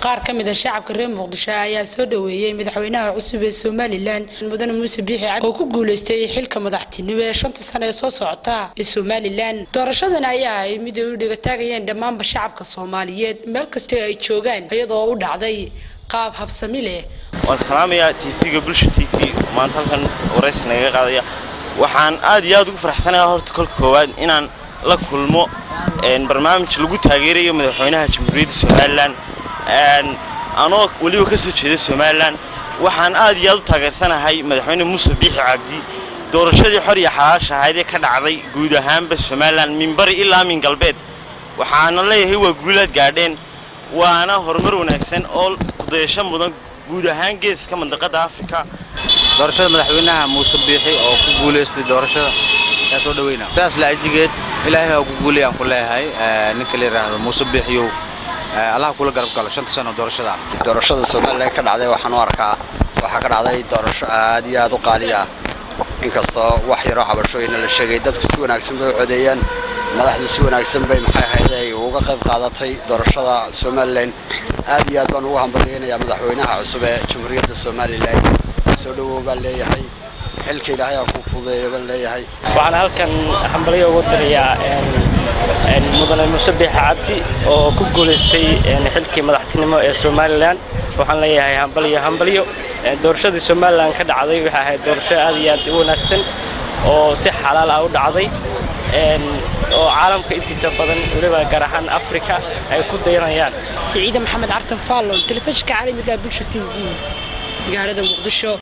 qaar ka mid a shacabka reer muqdisho ayaa soo dhoweeyey madaxweynaha cusub ee somalilan mudane muuse biixi cabdi oo ku guuleystay xilka madaxtinimo ee shanta sano ee soo socota ee somalilan doorashadan ayaa ahayd mid ay u dhigataagayeen dhammaanba shacabka soomaaliyeed meel kastoo ay joogaan iyadoo u dhacday qaab habsami leh waan salaamayaa tv-ga bulsha t v maanta halkan waraysi nagaga qaadaya waxaan aad iyo aad ugu faraxsanayaa horta kolka koowaad inaan la kulmo barnaamij lagu taageerayo madaxweynaha jamhuuriyadda somalilan anoo weliba ka soo jeeda somalilan waxaan aad iyo aad u taageersanahay madaxweyne muuse biixi cabdi doorashadii xor iyo xalaasha ahayd ee ka dhacday guud ahaanba somalilan min bari ilaa min galbeed waxaana leeyahay waa guulaad gaadheen waana horumar wanaagsan oo kudayasho mudan guud ahaan geeska mandaqada afrika doorashada madaxweynaha muuse biixi oo ku guulaystay doorashada yaa soo dhaweyna sidaas laajigeed ilaahay ha ugu guuliyaan ku leeyahay ninka la yidhaahdo muuse biixiyow allaha kula garab galo shanta sano doorashada doorashada somalilan ka dhacday waxaan u arkaa waxaa ka dhacday doorasho aad iyo aad u qaali ah inkastoo wax yaroo cabashooyina la sheegay dadku si wanaagsan bay u codeeyeen madaxdu si wanaagsan bay maxay ahayd ay uga qayb qaadatay doorashada somalilan aad iyo aad baan ugu hambalyaynayaa madaxweynaha cusub ee jamhuuriyadda somalilan soo dhawow baan leeyahay xilka ilaahay aan ku fududeeyo baan leeyahay waxaan halkan hambalyo ugu dirayaa mudane muuse biixi cabdi oo ku guulaystay xilkii madaxtinimo ee somalilan waxaan leeyahay hambalyo hambalyo doorashadii somalilan ka dhacday waxay ahayd doorasho aad iyo aad u wanaagsan oo si xalaal ah u dhacday oo caalamka intiisa badan weliba gaar ahaan afrika ay ku dayanayaan siciide maxamed cartan faallon telefishinka caalamiga bulsha t v magaalada muqdisho